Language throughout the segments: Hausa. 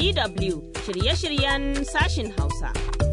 DW shirye-shiryen sashin Hausa.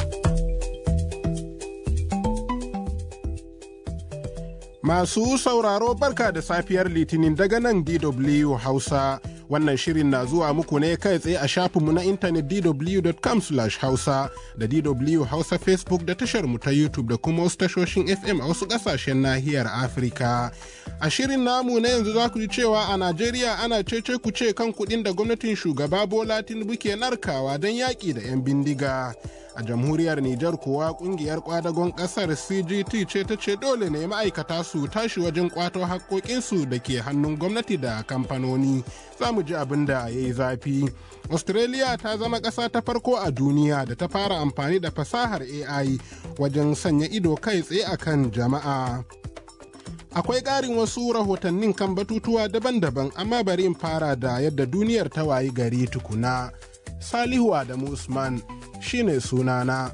Masu sauraro barka da safiyar Litinin daga nan DW Hausa. Wannan shirin na zuwa muku ne kai tsaye a shafinmu na intanet dw.com hausa da DW Hausa Facebook da tashar mu ta YouTube da kuma wasu tashoshin FM a wasu ƙasashen nahiyar Afirka. A shirin namu na yanzu za ku ji cewa a Najeriya ana cece ku ce kan kuɗin da gwamnatin shugaba Bola Tinubu ke narkawa don yaƙi da 'yan bindiga. a jamhuriyar Nijar kuwa kungiyar kwadagon kasar CGT ce ta ce dole ne ma'aikata su tashi wajen kwato haƙoƙinsu da ke hannun gwamnati da kamfanoni za mu ji abin da ya yi zafi. Australia ta zama ƙasa ta farko a duniya da ta fara amfani da fasahar AI wajen sanya ido kai tsaye akan jama'a. Akwai ƙarin wasu rahotannin kan batutuwa daban-daban amma bari in fara da yadda duniyar ta wayi gari tukuna. Salihu Adamu Usman shine sunana.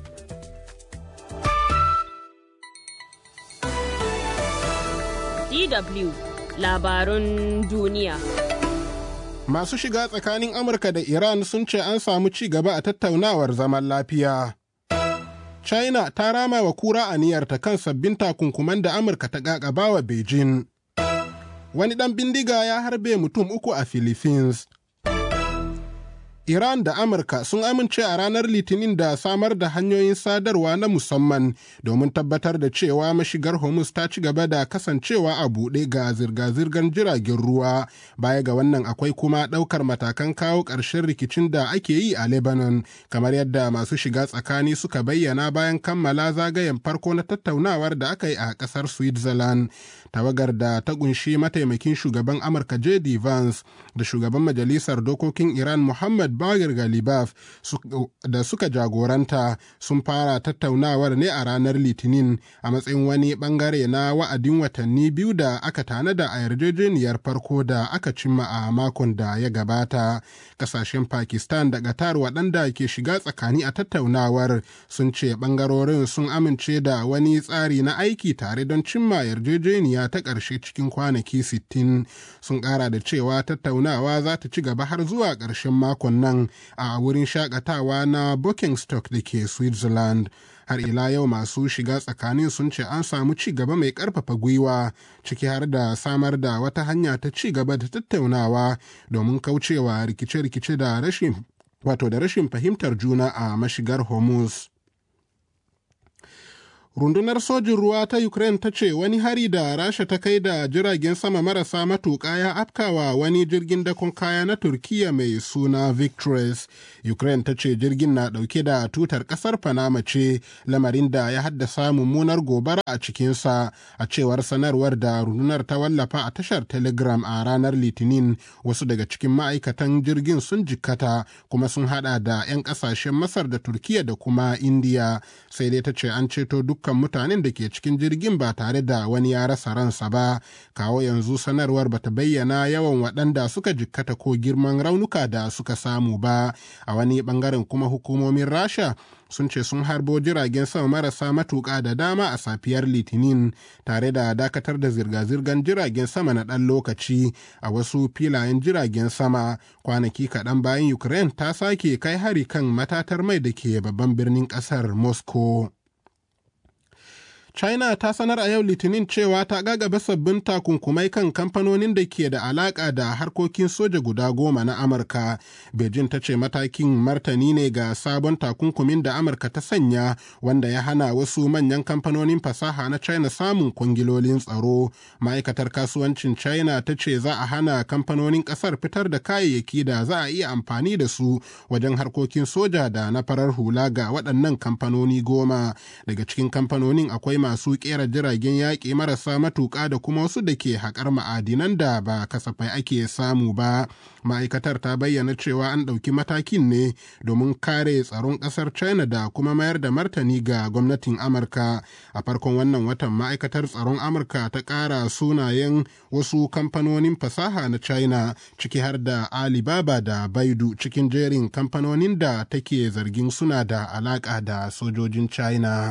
DW labarun duniya. Masu shiga tsakanin Amurka da Iran sun ce an samu ci gaba a tattaunawar zaman lafiya. China ta rama wa kura aniyarta kan sabbin takunkuman da Amurka ta ƙaƙaba wa Beijing. Wani ɗan bindiga ya harbe mutum uku a Philippines. Iran da Amurka sun amince a ranar Litinin da samar da hanyoyin sadarwa na musamman domin tabbatar da cewa mashigar Hormuz ta ci gaba da kasancewa a buɗe ga zirga-zirgar jiragen ruwa. Baya ga wannan akwai kuma ɗaukar matakan kawo ƙarshen rikicin da ake yi a Lebanon, kamar yadda masu shiga tsakani suka bayyana bayan kammala zagayen farko na tattaunawar da aka yi a ƙasar Switzerland. Tawagar da ta ƙunshi mataimakin shugaban Amurka J.D. Vance da shugaban Majalisar Dokokin Iran Muhammad Bagir Galibaf da suka jagoranta sun fara tattaunawar ne a ranar Litinin a matsayin wani bangare na wa'adin watanni biyu da aka tanada a yarjejeniyar farko da aka cimma a makon da ya gabata. Kasashen Pakistan da Qatar waɗanda ke shiga tsakani a tattaunawar sun ce bangarorin sun amince da wani tsari na aiki tare don cimma yarjejeniya ta ƙarshe cikin kwanaki 60 sun ƙara da cewa tattaunawa za ta ci gaba har zuwa ƙarshen makon nan a wurin shakatawa na Stock da ke Switzerland. Har ila yau masu shiga tsakanin sun ce an samu ci gaba mai ƙarfafa gwiwa ciki har da samar da wata hanya ta ci gaba da tattaunawa domin kaucewa rikice-rikice da rashin wato da rashin fahimtar juna a mashigar Hormuz. rundunar sojin ruwa ta ukraine ta ce wani hari da rasha ta kai da jiragen sama marasa matuƙa ya afkawa wani jirgin dakon kaya na turkiya mai suna victress ukraine ta ce jirgin na ɗauke da tutar ƙasar panama ce lamarin da ya haddasa mummunar gobara a cikinsa a cewar sanarwar da rundunar ta wallafa a tashar telegram a ranar litinin wasu daga cikin ma'aikatan jirgin sun jikkata kuma sun hada da 'yan ƙasashen masar da turkiya da kuma indiya sai dai ta ce an ceto duk dukkan mutanen da ke cikin jirgin ba tare da wani ya rasa ransa ba kawo yanzu sanarwar bata bayyana yawan waɗanda suka jikkata ko girman raunuka da suka samu ba a wani bangaren kuma hukumomin rasha sun ce sun harbo jiragen sama marasa matuƙa da dama a safiyar litinin tare da dakatar da zirga-zirgar jiragen sama na ɗan lokaci a wasu filayen jiragen sama kwanaki kaɗan bayan ukraine ta sake kai hari kan matatar mai da ke babban birnin ƙasar moscow China ta sanar a yau Litinin cewa ta gagaba sabbin takunkumai kan kamfanonin da ke da alaka da harkokin soja guda goma na Amurka. Beijing ta ce matakin martani ne ga sabon takunkumin da Amurka ta sanya wanda ya hana wasu manyan kamfanonin fasaha na China samun kwangilolin tsaro. Ma'aikatar kasuwancin China ta ce za a hana kamfanonin ƙasar fitar da kayayyaki da za a iya amfani da su wajen harkokin soja da na farar hula ga waɗannan kamfanoni goma. Daga cikin kamfanonin akwai masu kera jiragen yaƙi marasa matuƙa da kuma wasu da ke haƙar ma'adinan da ba kasafai ake samu ba ma'aikatar ta bayyana cewa an ɗauki matakin ne domin kare tsaron ƙasar china da kuma mayar da martani ga gwamnatin amurka a farkon wannan watan ma'aikatar tsaron amurka ta ƙara sunayen wasu kamfanonin fasaha na china ciki har da alibaba da baidu cikin jerin kamfanonin da take zargin suna da alaƙa da sojojin china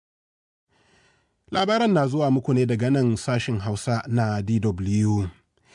Labaran na zuwa muku ne daga nan sashin Hausa na DW.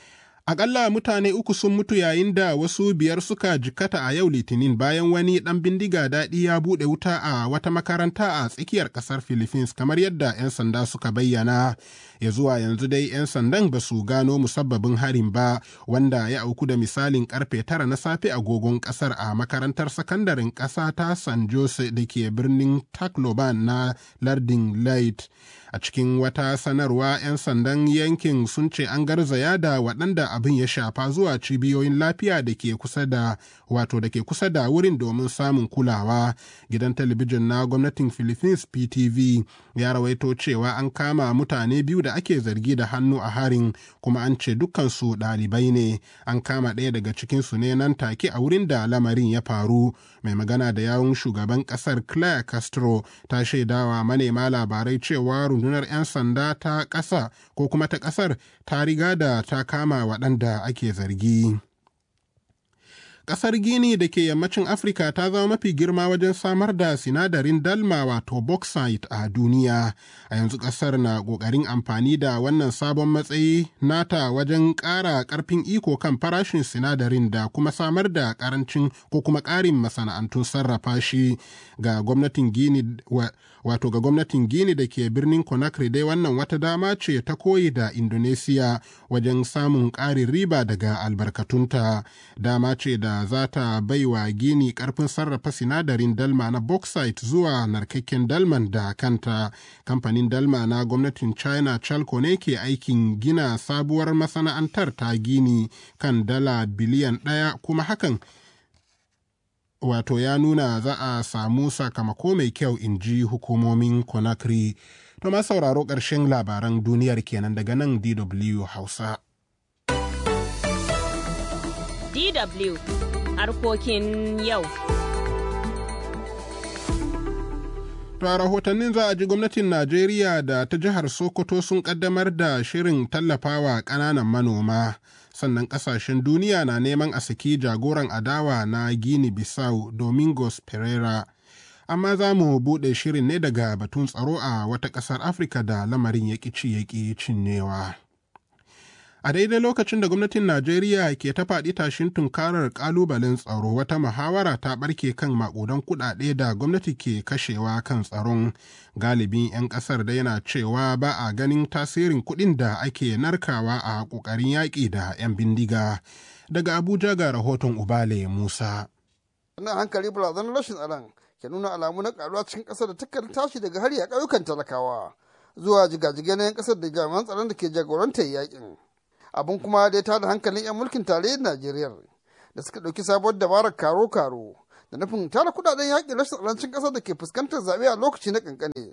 Akalla mutane uku sun mutu yayin da wasu biyar suka jikata a yau Litinin bayan wani ɗan bindiga daɗi ya buɗe wuta a wata makaranta a tsakiyar ƙasar Philippines kamar yadda 'yan sanda suka bayyana. Ya zuwa yanzu dai 'yan sandan ba su gano musabbabin harin ba wanda ya auku da misalin karfe tara na safe agogon ƙasar a makarantar sakandaren ƙasa ta San Jose da ke birnin Tacloban na lardin Leyte. a cikin wata sanarwa 'yan sandan yankin sun ce an garzaya da waɗanda abin ya shafa zuwa cibiyoyin lafiya da ke kusa da wato da ke kusa da wurin domin samun kulawa gidan talabijin na gwamnatin philippines ptv ya rawaito cewa an kama mutane biyu da ake zargi da hannu a harin kuma an ce dukkansu ɗalibai ne an kama ɗaya daga cikinsu ne nan take a wurin da lamarin ya faru mai magana da yawun shugaban ƙasar claire castro ta shaidawa manema labarai cewa rundunar 'yan sanda ta ƙasa ko kuma ta ƙasar ta riga da ta kama waɗanda ake zargi. Ƙasar Gini da ke yammacin Afirka ta zama mafi girma wajen samar da sinadarin dalma wato bauxite a duniya. A yanzu ƙasar na ƙoƙarin amfani da wannan sabon matsayi nata wajen ƙara ƙarfin iko kan farashin sinadarin da kuma samar da ƙarancin ko kuma ƙarin masana'antun sarrafa shi ga gwamnatin Gini wato ga gwamnatin Gini da ke birnin Conakry dai wannan wata dama ce ta koyi da Indonesia wajen samun ƙarin riba daga albarkatunta. Dama ce da za ta baiwa gini karfin sarrafa sinadarin dalma na bauxite zuwa narkakken dalman da kanta kamfanin dalma na gwamnatin china chalco ne ke aikin gina sabuwar masana'antar ta gini kan dala biliyan ɗaya kuma hakan wato ya nuna za a samu sakamako mai kyau in ji hukumomin conakry to ma sauraro ƙarshen labaran duniyar kenan daga nan dw hausa DW harkokin yau. To a rahotannin za a ji gwamnatin Najeriya da ta jihar Sokoto sun kaddamar da shirin tallafawa ƙananan manoma. Sannan ƙasashen duniya na neman a saki jagoran adawa na Gini Bissau Domingos Pereira. Amma za mu buɗe shirin ne daga batun tsaro a wata ƙasar Afirka da lamarin ya ci ya cinyewa. A daidai lokacin da gwamnatin Najeriya ke ta faɗi tashin tunkarar ƙalubalen tsaro wata muhawara ta ɓarke kan maƙudan kuɗaɗe da gwamnati ke kashewa kan tsaron galibin 'yan ƙasar da yana cewa ba a ganin tasirin kuɗin da ake narkawa a ƙoƙarin yaƙi da 'yan bindiga. Daga Abuja ga rahoton Ubale Musa. Wannan hankali barazanar rashin tsaron ke nuna alamu na ƙaruwa cikin ƙasar da takan tashi daga hari a ƙauyukan talakawa zuwa jigajigai na 'yan ƙasar da jami'an tsaron da ke jagorantar yaƙin. abin kuma da ya tada hankalin 'yan mulkin tarayyar najeriya da suka ɗauki sabuwar dabarar karo-karo da nufin tara kudaden yaƙi rashin tsarancin ƙasar da ke fuskantar zaɓe a lokaci na ƙanƙane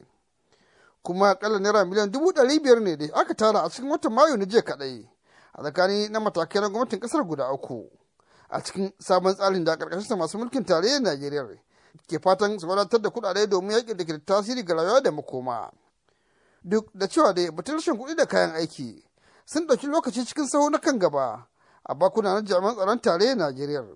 kuma akalla naira miliyan dubu ɗari biyar ne da aka tara a cikin watan mayu na jiya kaɗai a tsakani na matakai na gwamnatin ƙasar guda uku a cikin sabon tsarin da ƙarƙashinsa masu mulkin tarayyar najeriya ke fatan su wadatar da kuɗaɗe domin yaƙi da ke da tasiri ga rayuwa da makoma duk da cewa dai batun rashin kuɗi da kayan aiki sun ɗauki lokaci cikin saho na kan gaba a bakuna na jami'an tsaron tarayyar Najeriya.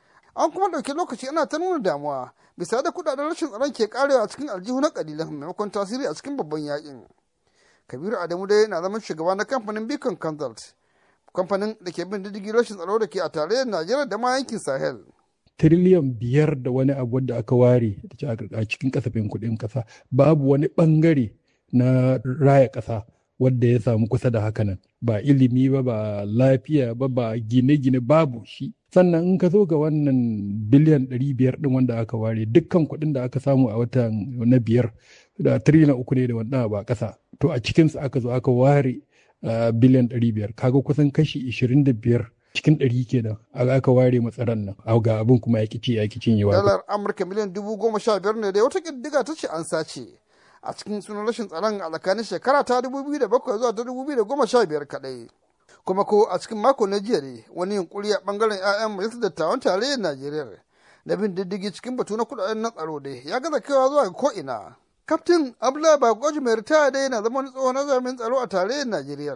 An kuma ɗauki lokaci ana ta nuna damuwa bisa da kuɗaɗen rashin tsaron ke karewa a cikin aljihu na ƙalilan maimakon tasiri a cikin babban yakin. Kabiru Adamu dai na zaman shugaba na kamfanin Beacon Consult, kamfanin da ke bin diddigi rashin tsaro da ke a tarayyar Najeriya da ma yankin Sahel. tiriliyan biyar da wani abu wadda aka ware a cikin kasafin kuɗin ƙasa babu wani ɓangare na raya ƙasa wadda ya samu kusa da hakanan ba ilimi ba ba lafiya ba ba gine-gine babu shi sannan in ka zo ga wannan biliyan 500 din wanda aka ware dukkan kuɗin da aka samu a watan na biyar da tiriliyan uku ne da wanda ba ƙasa to a cikinsu aka zo aka ware biliyan 500 kaga kusan kashi 25 cikin ɗari kenan aka ware matsaran nan ga abin kuma ya ci ya ki cinyewa dalar amurka miliyan dubu goma sha biyar ne da wata ƙiddiga ta ce an sace a cikin sunan rashin tsaron a tsakanin shekara ta 2007 zuwa ta 2015 kadai kuma ko a cikin mako na jiya ne wani yunkuri a bangaren 'ya'yan majalisar dattawan tarayyar najeriya na bin diddigi cikin batu na kudaden na tsaro dai ya gaza kaiwa zuwa ko ina kaftin abdullahi bagoji mai ritaya dai yana zama wani tsohon nazarin tsaro a tarayyar najeriya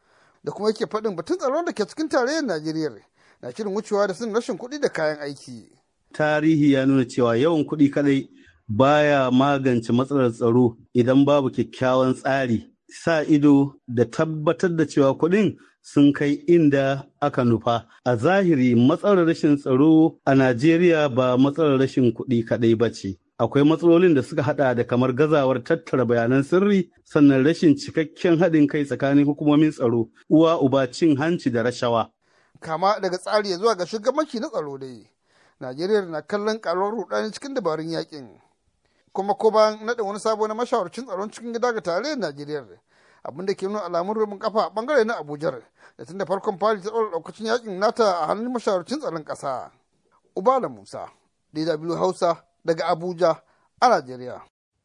da kuma yake faɗin batun tsaron da ke cikin tarayyar najeriya na shirin wucewa da sun rashin kuɗi da kayan aiki tarihi ya nuna cewa yawan kuɗi kadai baya magance matsalar tsaro idan babu kyakkyawan tsari sa ido da tabbatar da cewa kuɗin sun kai inda aka nufa. A zahiri matsalar rashin tsaro a Najeriya ba matsalar rashin kuɗi kaɗai ba ce. Akwai matsalolin da suka hada da kamar gazawar tattara bayanan sirri sannan rashin cikakken haɗin kai tsakanin hukumomin tsaro, uwa uba cin hanci da rashawa. Kama daga tsari zuwa ga shugabanci na tsaro dai. Najeriya na kallon karuwar rudani cikin dabarun yakin. Kuma ko bayan naɗin wani sabo na mashawarcin tsaron cikin gida ga tarayyar Najeriya. abin da ke nuna alamun rubin kafa a bangare na abuja da tun da farkon fari ta ɗaura ɗaukacin yakin nata a hannun mashawarcin tsaron ƙasa ubala musa dw hausa daga abuja a najeriya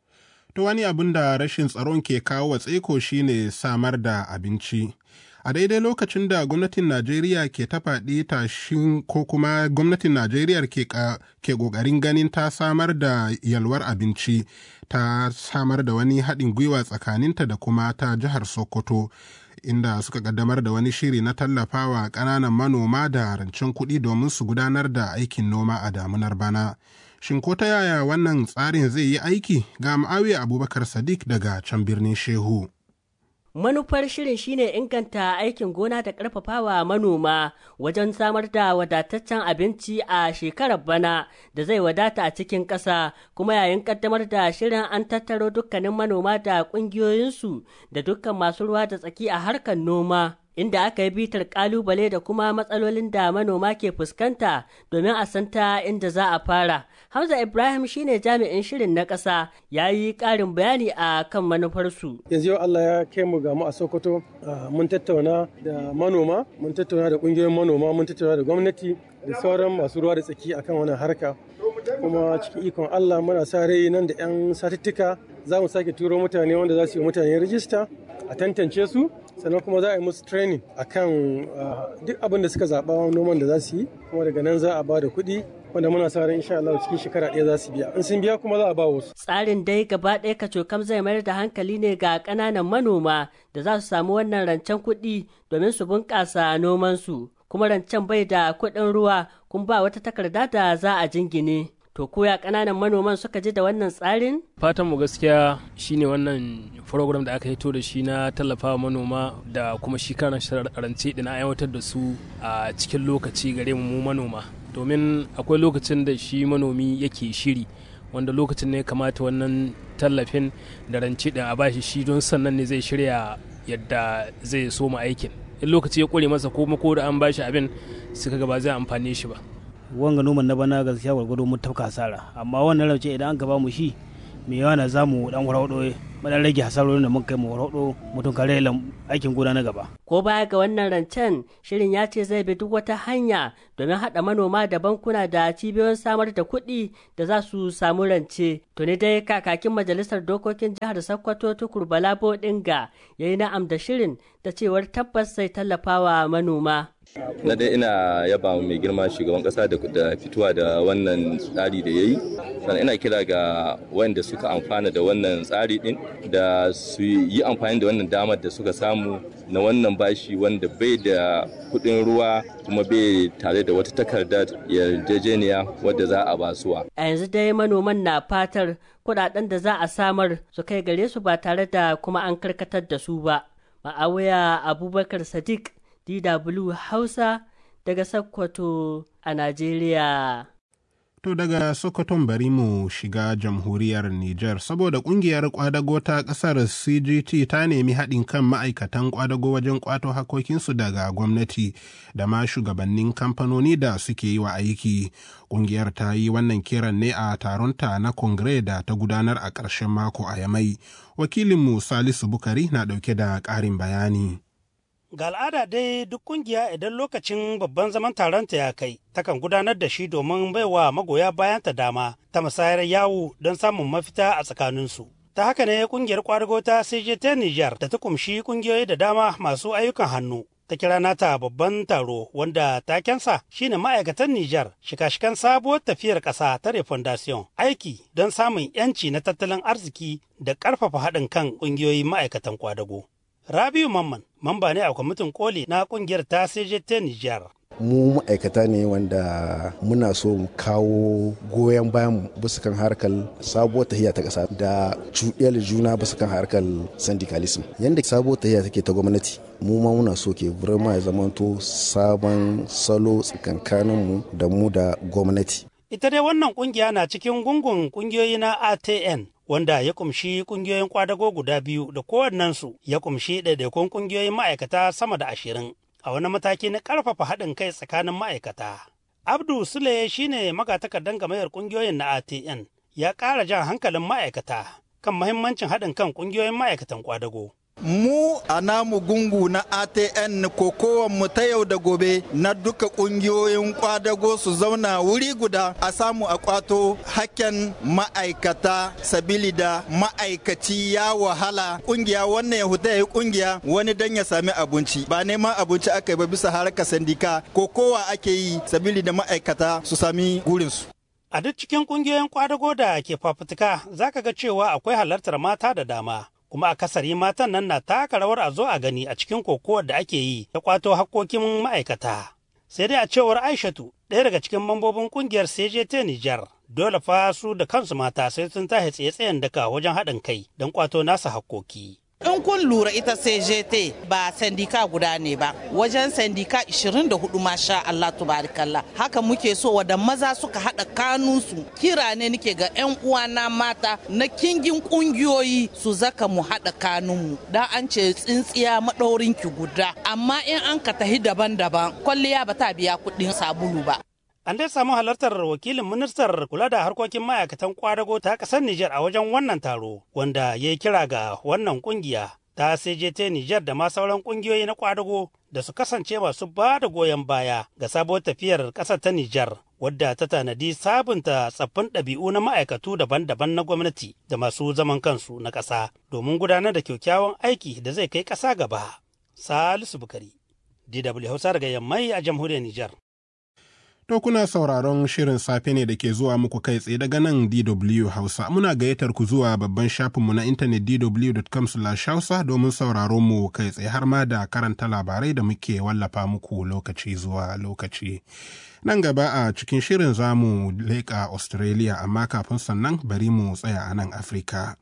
To wani abin da rashin tsaron ke kawo wa tseko shine samar da abinci. A daidai lokacin da gwamnatin Najeriya ke ta faɗi tashin ko kuma gwamnatin Najeriya ke ƙoƙarin ganin ta samar da yalwar abinci, ta samar da wani haɗin gwiwa tsakaninta da kuma ta jihar Sokoto. inda suka kaddamar da wani shiri na tallafawa ƙananan manoma da rancen kuɗi domin su gudanar da aikin noma a damunar bana. Shin ko ta yaya wannan tsarin zai yi aiki ga Ma'awiya Abubakar Sadiq daga can birnin Shehu. Manufar shirin shine inganta aikin gona da ƙarfafawa manoma wajen samar da wadataccen abinci a shekarar bana da zai wadata a cikin ƙasa kuma yayin ƙaddamar da shirin an tattaro dukkanin manoma da ƙungiyoyinsu da dukkan masu ruwa da tsaki a harkar noma. inda aka yi bitar kalubale da kuma matsalolin da manoma ke fuskanta domin a santa inda za a fara. Hamza Ibrahim shine jami'in shirin na ƙasa ya yi ƙarin bayani a kan manufarsu. Yanzu yau Allah ya kai mu gamu a Sokoto mun tattauna da manoma, mun tattauna da ƙungiyoyin manoma, mun tattauna da gwamnati da sauran masu ruwa da tsaki akan wannan harka. kuma cikin ikon Allah muna sa rai nan da 'yan satuttuka za mu sake turo mutane wanda za su yi mutane rijista a tantance su sannan kuma za a yi musu training akan duk abin da suka zaɓa noman da za su yi kuma daga nan za a ba da kuɗi wanda muna sa ran insha Allah cikin shekara ɗaya za su biya in sun biya kuma za a ba wasu. Tsarin dai gaba ɗaya kacokam zai mayar da hankali ne ga ƙananan manoma da za su samu wannan rancen kuɗi domin su bunƙasa nomansu kuma rancen bai da kuɗin ruwa kuma ba wata takarda da za a jingine. To koya ƙananan manoman suka ji da wannan tsarin? Fatan mu gaskiya shine wannan program da aka hito da shi na tallafawa manoma da kuma shi karan rance da na aiwatar da su a cikin lokaci gare mu manoma. Domin akwai lokacin da shi manomi yake shiri wanda lokacin ne kamata wannan tallafin da rance din a bashi shi don sannan ne zai shirya yadda zai soma aikin. In lokaci ya kure masa ko ko da an bashi abin suka ga ba zai amfane shi ba. wanga noman na bana gaskiya gwargwado mun tafka hasara amma wannan rauce idan an gaba mu shi mai yawa na zamu dan warwado mu dan rage hasarorin da muka kai mu warwado mutum kare aikin gona na gaba ko baya ga wannan rancen shirin ya ce zai bi duk wata hanya domin haɗa manoma da bankuna da cibiyoyin samar da kuɗi da za su samu rance tuni dai kakakin majalisar dokokin jihar sokoto tukur bala bodinga ya yi na'am da shirin da cewar tabbas zai tallafawa manoma na dai ina yaba mai girma shugaban kasa da fitowa da wannan tsari da ya yi sannan ina kira ga wanda suka amfana da wannan tsari din da su yi amfani da wannan damar da suka samu na wannan bashi wanda bai da kudin ruwa kuma bai tare da wata takardar yarjejeniya wadda za a basuwa. A yanzu dai manoman na fatar kudaden da za a samar su kai gare su ba tare da kuma an karkatar da su ba. Ma'awuya Abubakar Sadiq DW Hausa daga Sokoto a Najeriya. To daga Sokoton bari mu shiga jamhuriyar Nijar saboda kungiyar kwadago ta kasar CGT ta nemi haɗin kan ma'aikatan kwadago wajen kwato hakokinsu daga gwamnati da ma shugabannin kamfanoni da suke yi wa aiki. Kungiyar ta yi wannan kiran ne a taronta na kongre da ta gudanar a ƙarshen mako a Yamai. Wakilinmu Salisu Bukari na ɗauke da ƙarin bayani. Ga al'ada dai duk kungiya idan lokacin babban zaman taronta ya kai, takan gudanar da shi domin baiwa magoya bayanta dama ta musayar yawo don samun mafita a tsakaninsu. Ta haka ne kungiyar kwadago ta CJT Niger da ta kumshi kungiyoyi da dama masu ayyukan hannu. Ta kira nata babban taro wanda takensa shine ma'aikatan Nijar shika-shikan sabuwar tafiyar ƙasa ta Refondation aiki don samun 'yanci na tattalin arziki da ƙarfafa haɗin kan ƙungiyoyin ma'aikatan kwadago. Rabiu Mamman, mamba ne a kwamitin koli na kungiyar ta CJT Nijar. mu ma'aikata ne wanda muna so mu kawo goyon bayan bisa kan harkar sabuwar tahiya ta ƙasa da cuɗiyar juna bisa kan harkar syndicalism yadda sabuwar tahiya take ta gwamnati mu ma muna so ke burma ya zamanto sabon salo tsakankaninmu da mu da gwamnati ita dai wannan kungiya na cikin gungun kungiyoyi na atn wanda ya kumshi kungiyoyin kwadago guda biyu da kowannensu ya kumshi ɗaiɗaikun kungiyoyin ma'aikata sama da ashirin a wani mataki na ƙarfafa haɗin kai tsakanin ma'aikata. Abdu Sule shine magatakardan gamayar ƙungiyoyin na ATN ya ƙara jan hankalin ma'aikata kan mahimmancin haɗin kan ƙungiyoyin ma'aikatan kwadago. mu a namu gungu na atn mu ta yau da gobe na duka kungiyoyin kwadago su zauna wuri guda a samu a kwato hakken ma'aikata sabili da ma'aikaci ya wahala kungiya wannan ya huta ya yi kungiya wani dan ya sami abinci ba neman abinci aka yi ba bisa harkar sandika ko kowa ake yi sabili da ma'aikata su sami gurinsu A duk cikin kungiyoyin kwadago da ke fafutuka za ka ga cewa akwai halartar mata da dama. kuma akasari matan nan na taka rawar a zo a gani a cikin kokowar da ake yi ta kwato hakkokin ma'aikata. Sai dai a cewar Aishatu ɗaya daga cikin mambobin kungiyar CJT Nijar dole fa su da kansu mata sai sun tashi tsaye-tsayen daka wajen haɗin kai don kwato nasa hakkoki. in kun lura ita CJT ba sandika guda ne ba wajen sandika 24 masha Allah tubarikallah haka muke so wadda maza suka haɗa kanunsu kira ne nike ga 'yan uwana mata na kingin ƙungiyoyi su zaka mu haɗa kanunmu dan an ce tsintsiya maɗaurin ki guda amma in an ka tahi daban-daban kwalliya ba ta biya kuɗin sabulu ba An dai samu halartar wakilin ministar kula da harkokin ma'aikatan kwadago ta ƙasar Nijar a wajen wannan taro, wanda ya yi kira ga wannan ƙungiya ta CJT Nijar da ma sauran ƙungiyoyi na kwadago da su kasance masu ba da goyon baya ga sabuwar tafiyar ƙasar ta Nijar, wadda ta tanadi sabunta tsaffin ɗabi'u na ma'aikatu daban-daban na gwamnati da masu zaman kansu na ƙasa domin gudanar da kyakkyawan aiki da zai kai ƙasa gaba. Salisu Bukari, DW Hausa daga Yammai a jamhuriyar Nijar. To kuna sauraron shirin safe ne da ke zuwa muku kai tsaye daga nan DW Hausa. Muna gayyatar ku zuwa babban shafinmu na intanet dw.com hausa domin sauraron mu kai tsaye har ma da karanta labarai da muke wallafa muku lokaci zuwa lokaci. Nan gaba a cikin shirin za mu leƙa Australia amma kafin sannan bari mu tsaya a nan Afirka.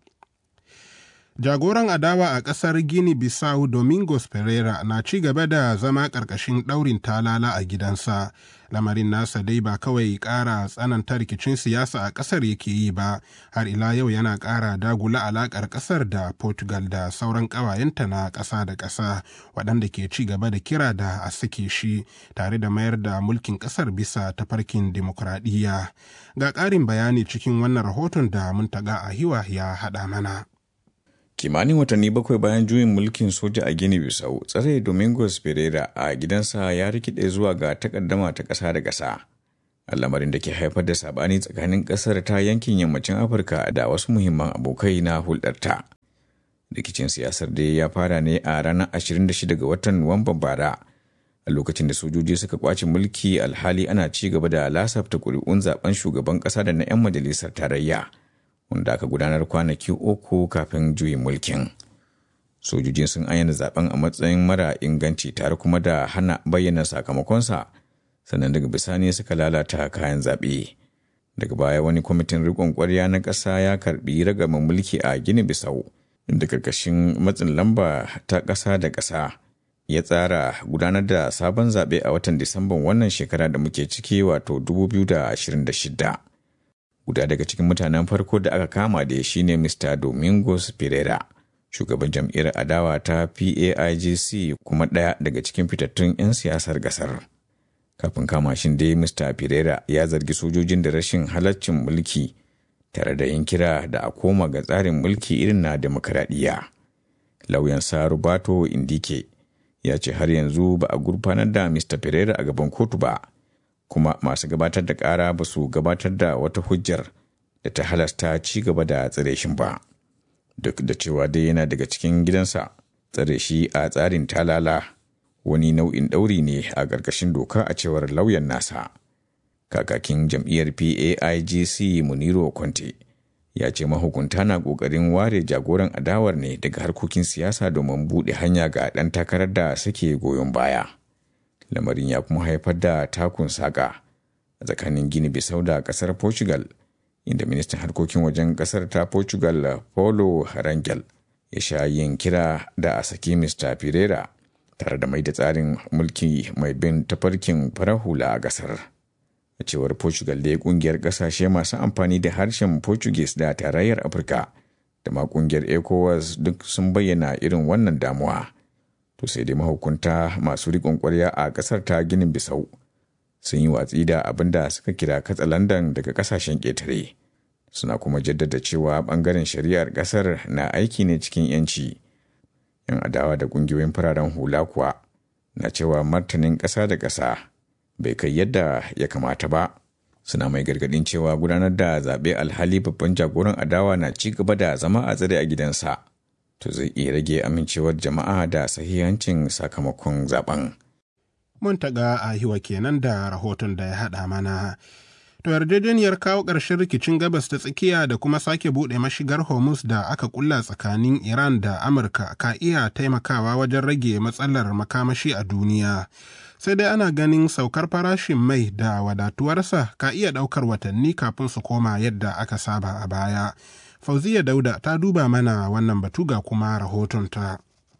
Jagoran adawa a ƙasar Gini Bissau Domingos Pereira na ci gaba da zama ƙarƙashin ɗaurin talala a gidansa. Lamarin nasa dai ba kawai ƙara tsananta rikicin siyasa a ƙasar yake yi ba, har ila yau yana ƙara dagula alaƙar ƙasar da Portugal da sauran ƙawayenta na ƙasa da ƙasa, waɗanda ke ci gaba da kira da a sake shi, tare da mayar da mulkin ƙasar bisa tafarkin dimokuraɗiyya. Ga ƙarin bayani cikin wannan rahoton da Muntaga Ahiwa ya haɗa mana. kimanin watanni bakwai bayan juyin mulkin soja a gini bisau tsare domingos pereira a gidansa ya rikide zuwa ga takaddama ta ƙasa da ƙasa lamarin da ke haifar da sabani tsakanin ƙasar ta yankin yammacin afirka da wasu muhimman abokai na hulɗarta rikicin siyasar da ya fara ne a ranar 26 ga watan nuwamban bara a lokacin da sojoji suka kwace mulki alhali ana ci gaba da lasafta ƙuri'un zaben shugaban ƙasa da na 'yan majalisar tarayya wanda aka gudanar kwanaki uku kafin juyin mulkin. Sojojin sun ayyana zaben a matsayin mara inganci tare kuma da hana bayyana sakamakonsa, sannan daga bisani suka lalata kayan zaɓe. Daga baya wani kwamitin riƙon ƙwarya na ƙasa ya karɓi ragaman mulki a Gini Bisau, inda karkashin matsin lamba ta ƙasa da ƙasa ya tsara gudanar da sabon zaɓe a watan Disamban wannan shekara da muke ciki wato 2026. guda daga cikin mutanen farko da aka kama da shi ne Mr. Domingos Pereira, shugaban jam'iyyar adawa ta PAIGC kuma ɗaya daga cikin fitattun 'yan siyasar gasar. Kafin kama shin dai Mr. Pereira ya zargi sojojin da rashin halaccin mulki tare da yin kira da a koma ga tsarin mulki irin na demokaradiyya. Lauyan sa Rubato Indike ya ce har yanzu ba a gurfanar da Mr. Pereira a gaban kotu ba. kuma masu gabatar da ƙara ba su gabatar da wata hujjar da ta halasta ci gaba da tsare shi ba duk da cewa dai yana daga cikin gidansa tsare shi a tsarin talala wani nau'in ɗauri ne a ƙarƙashin doka a cewar lauyan nasa kakakin jam'iyyar paigc muniro conte ya ce mahukunta na ƙoƙarin ware jagoran adawar ne daga harkokin siyasa domin buɗe hanya ga ɗan takarar da suke goyon baya lamarin ya kuma haifar da takun saƙa a tsakanin gini bisau da ƙasar portugal inda ministan harkokin wajen ƙasar ta portugal paulo rangel ya sha yin kira da a saki mr pereira tare da mai da tsarin mulki mai bin tafarkin farar hula a ƙasar a cewar portugal da kungiyar ƙasashe masu amfani da harshen portuguese da tarayyar afirka da ma kungiyar ecowas duk sun bayyana irin wannan damuwa to sai dai mahukunta masu riƙon ƙwarya a ƙasar ta ginin bisau sun yi watsi da abin da suka kira katsalandan daga ƙasashen ƙetare suna kuma jaddada cewa ɓangaren shari'ar ƙasar na aiki ne cikin 'yanci yan adawa da ƙungiyoyin fararen hula kuwa na cewa martanin ƙasa da ƙasa bai kai yadda ya kamata ba suna mai gargadin cewa gudanar da zaɓe alhali babban jagoran adawa na ci gaba da zama a tsare a gidansa to zai iya rage amincewar jama'a da sahihancin sakamakon zaben. Mun taga a hiwa kenan da rahoton da ya haɗa mana. To yarjejeniyar kawo ƙarshen rikicin gabas ta tsakiya da kuma sake buɗe mashigar Hormuz da aka kulla tsakanin Iran da Amurka ka iya taimakawa wajen rage matsalar makamashi a duniya. Sai dai ana ganin saukar farashin mai da wadatuwarsa ka iya ɗaukar watanni kafin su koma yadda aka saba a baya. Fauziya Dauda ta duba mana wannan batu ga kuma rahotonta.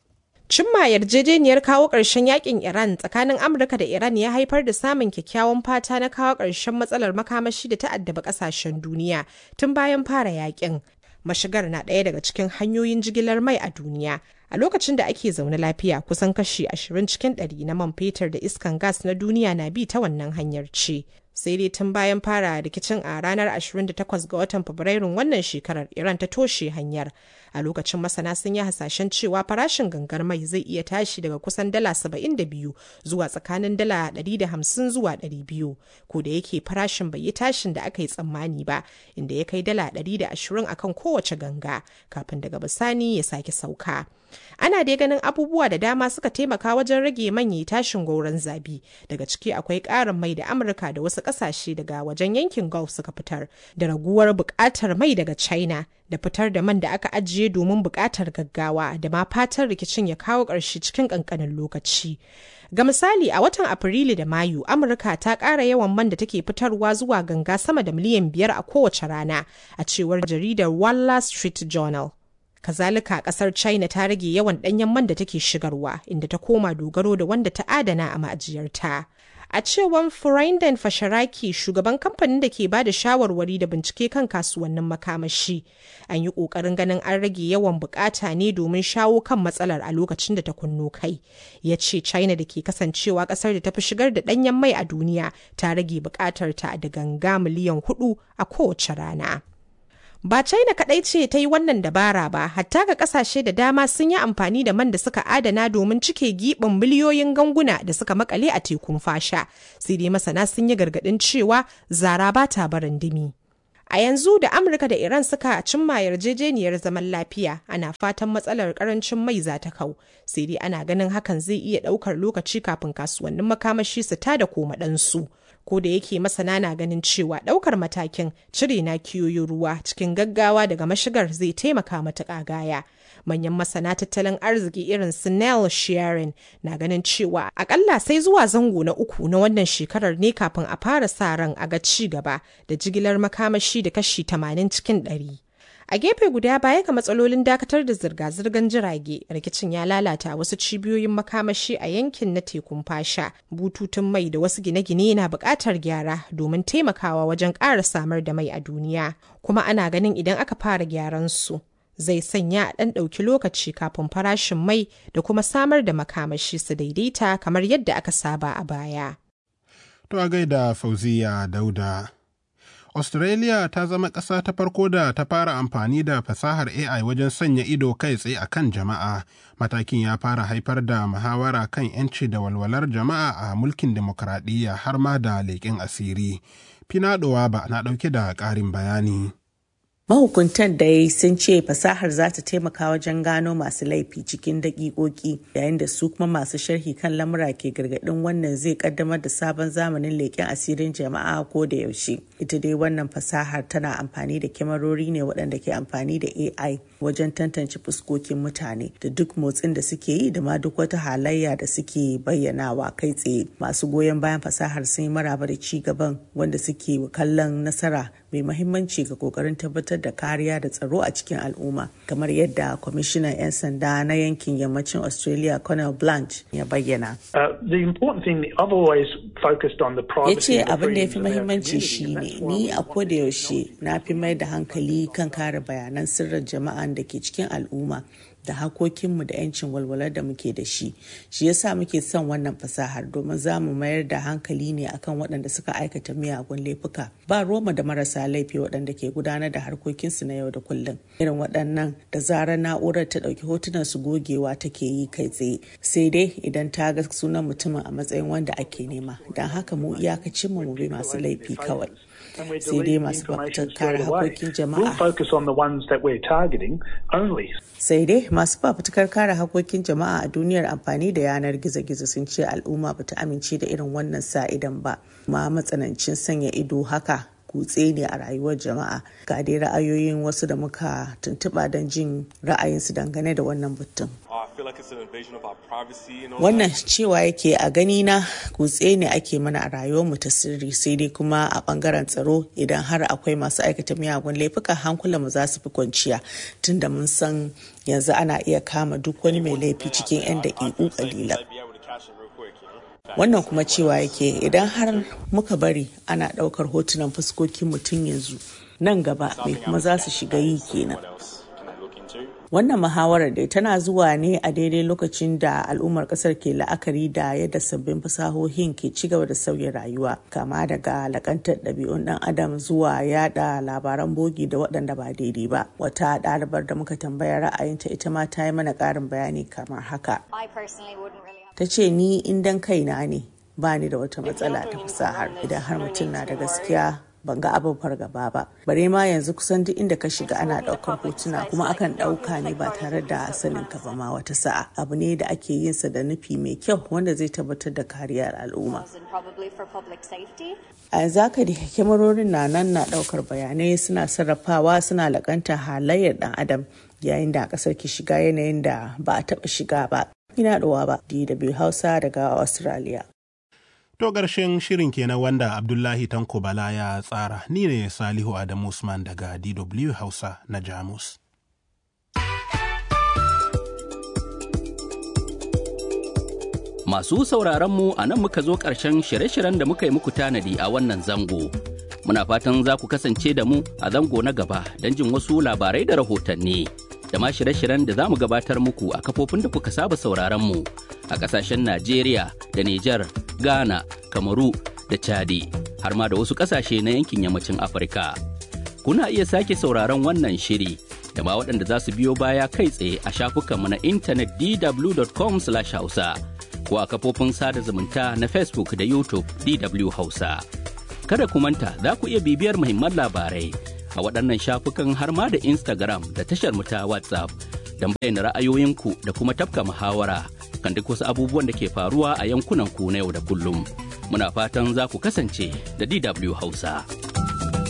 Cimma yarjejeniyar kawo ƙarshen yakin Iran tsakanin Amurka da Iran ya haifar da samun kyakkyawan fata na kawo ƙarshen matsalar makamashi da ta addaba ƙasashen duniya tun bayan fara yakin. Mashigar na ɗaya daga cikin hanyoyin jigilar mai a duniya. A lokacin da ake zaune lafiya kusan kashi 20 cikin 100 na man fetur da iskan gas na duniya na bi ta wannan hanyar ce. sai dai tun bayan fara rikicin a ranar 28 ga watan fabrairun wannan shekarar iran ta toshe hanyar a lokacin masana sun yi hasashen cewa farashin gangar mai zai iya tashi daga kusan dala 72 zuwa tsakanin dala 150 zuwa 200 ko da yake farashin bai yi tashin da aka yi tsammani ba inda ya kai dala 120 akan kowace ganga kafin daga bisani ya sake sauka ana dai ganin abubuwa da dama suka taimaka wajen rage manyan tashin gauran zabi daga ciki akwai ƙarin mai da amurka da wasu ƙasashe daga wajen yankin gulf suka fitar da raguwar buƙatar mai daga china da fitar da man da aka ajiye domin buƙatar gaggawa da ma fatan rikicin ya kawo ƙarshe cikin ƙanƙanin lokaci ga misali a watan afrilu da mayu amurka ta ƙara yawan man da take fitarwa zuwa ganga sama da miliyan biyar a kowace rana a cewar jaridar wall street journal kazalika kasar china ta rage yawan danyen man da take shigarwa inda ta koma dogaro da wanda ta adana a ma'ajiyarta a cewar Furinden Fasharaki shugaban kamfanin da ke bada shawarwari da bincike kan kasuwannin makamashi an yi kokarin ganin an rage yawan bukata ne domin shawo kan matsalar a lokacin da ta kunno kai ya ce china da ke kasancewa kasar da ta fi shigar da danyen mai a duniya ta rage bukatar ta da ganga miliyan hudu a kowace rana Ba China kaɗai ce ta yi wannan dabara ba, hatta ga ƙasashe da dama sun yi amfani da man da suka adana domin cike giɓin miliyoyin ganguna da suka makale a tekun fasha. Sai dai masana sun yi gargaɗin cewa zara ba ta barin dimi. A yanzu da Amurka da Iran suka cimma yarjejeniyar zaman lafiya, ana fatan matsalar karancin mai za ta kau. Sai dai ana ganin hakan zai iya ɗaukar lokaci kafin kasuwannin makamashi su tada koma ɗansu. ko da yake masana na ganin cewa ɗaukar matakin cire na kiyoyin ruwa cikin gaggawa daga mashigar zai taimaka matuƙa gaya. Manyan masana tattalin arziki irin su Nell Shearing na ganin cewa akalla sai zuwa zango na uku na wannan shekarar ne kafin a fara sa ran a ga ci gaba da jigilar makamashi da kashi 80 cikin ɗari. A gefe guda baya ga matsalolin dakatar da zirga-zirgar jirage, rikicin ya lalata wasu cibiyoyin makamashi a yankin na tekun fasha. Bututun mai da wasu gine-gine na buƙatar gyara domin taimakawa wajen ƙara samar da mai a duniya. Kuma ana ganin idan aka fara gyaran su. Zai sanya a ɗan ɗauki lokaci kafin farashin mai da kuma samar da makamashi su daidaita kamar yadda aka saba a baya. To a gaida Fauziya Dauda. Australia ta zama ƙasa ta farko da ta fara amfani da fasahar AI wajen sanya ido kai tsaye a kan jama'a. Matakin ya fara haifar da muhawara kan 'yanci da walwalar jama'a a mulkin demokradiyya har ma da leƙen asiri. Finaɗowa ba na ɗauke da ƙarin bayani. Mahukuntan dai sun ce fasahar za ta taimaka wajen gano masu laifi cikin daƙiƙoƙi yayin da su kuma masu sharhi kan lamura ke gargaɗin wannan zai kaddamar da sabon zamanin leƙen asirin jama'a ko da yaushe. Ita dai wannan fasahar tana amfani da kyamarori ne waɗanda ke amfani da AI wajen tantance fuskokin mutane da duk motsin da suke yi da ma duk wata halayya da suke bayyanawa kai tsaye. Masu goyon bayan fasahar sun yi maraba da ci gaban wanda suke kallon nasara mai mahimmanci ga kokarin tabbatar da kariya da tsaro a cikin al'umma kamar yadda kwamishinan 'yan sanda na yankin yammacin australia colonel blanche ya bayyana ya ce abin da ya fi mahimmanci shine ni a koda yaushe na fi mai da hankali kan kare bayanan sirrin jama'an da ke cikin al'umma da hakokinmu da 'yancin walwalar da muke da shi shi yasa muke son wannan fasahar domin za mu mayar da hankali ne akan waɗanda suka aikata miyagun laifuka ba roma da marasa laifi waɗanda ke gudanar da harkokinsu na yau da kullum irin waɗannan da zarar na'urar ta ɗauki hotunan su gogewa take yi kai tsaye sai dai idan ta ga sunan mutumin a matsayin wanda ake nema don haka mu iyakacinmu mu bi masu laifi kawai sai dai masu fafutukar kare hakokin jama'a sai dai masu fafutukar kare hakokin jama'a a duniyar amfani da yanar gizo-gizo sun ce al'umma ba ta amince da irin wannan sa'idan ba ma matsanancin sanya ido haka kutse ne a rayuwar jama'a ga dai ra'ayoyin wasu da muka tuntuɓa don jin ra'ayinsu dangane da wannan batun wannan cewa yake a gani na kutse ne ake mana a rayuwar mu ta sirri sai dai kuma a bangaren tsaro idan har akwai masu aikata miyagun laifuka hankula mu za su fi kwanciya tunda mun san yanzu ana iya kama duk wani mai laifi cikin 'yan daƙiƙu ƙalilan wannan kuma cewa yake idan har muka bari ana ɗaukar hotunan fuskokin mutum yanzu nan gaba mai kuma za su shiga yi kenan wannan muhawarar dai tana zuwa ne a daidai lokacin da al'ummar kasar ke la'akari da yadda sabbin fasahohin ke ci gaba da sauya rayuwa kama daga lakantar ɗabi'un ɗan adam zuwa yada labaran bogi da waɗanda ba daidai ba wata ɗalibar da muka tambaya ra'ayinta ita ma ta yi mana ƙarin bayani kamar haka ta ce ni indan kaina ne ba ni da wata matsala ta fasahar idan har mutum na da gaskiya ban ga abin fargaba ba bare ma yanzu kusan duk inda ka shiga ana daukar hotuna kuma akan dauka ne ba tare da sanin ka ba ma wata sa'a abu ne da ake yin sa da nufi mai kyau wanda zai tabbatar da kariyar al'umma a yanzu haka da kyamarorin na nan na daukar bayanai suna sarrafawa suna lakanta halayyar dan adam yayin da kasar ke shiga yanayin da ba a taba shiga ba ina ɗuwa ba DW Hausa daga Australia. To ƙarshen shirin kenan wanda Abdullahi Tanko Bala ya tsara, ni ne Salihu Adamu Usman daga DW Hausa na Jamus. Masu sauraronmu a nan muka zo ƙarshen shirye-shiryen da muka yi muku tanadi a wannan zango. Muna fatan za ku kasance da mu a zango na gaba don jin wasu labarai da rahotanni. da ma shirye-shiryen da za mu gabatar muku a kafofin da kuka saba sauraron mu a ƙasashen Najeriya da Nijar, Ghana, Kamaru da Chadi har ma da wasu ƙasashe na yankin yammacin Afirka. Kuna iya sake sauraron wannan shiri da ma waɗanda za su biyo baya kai tsaye a shafukanmu na intanet dw.com/hausa ko a kafofin sada zumunta na Facebook da YouTube DW Hausa. Kada ku manta za ku iya bibiyar muhimman labarai a waɗannan shafukan har ma da Instagram da tashar mu ta WhatsApp don bayyana ra'ayoyinku da kuma tafka muhawara kan duk wasu abubuwan da ke faruwa a yankunan ku na yau da kullum. Muna fatan za ku kasance da DW Hausa.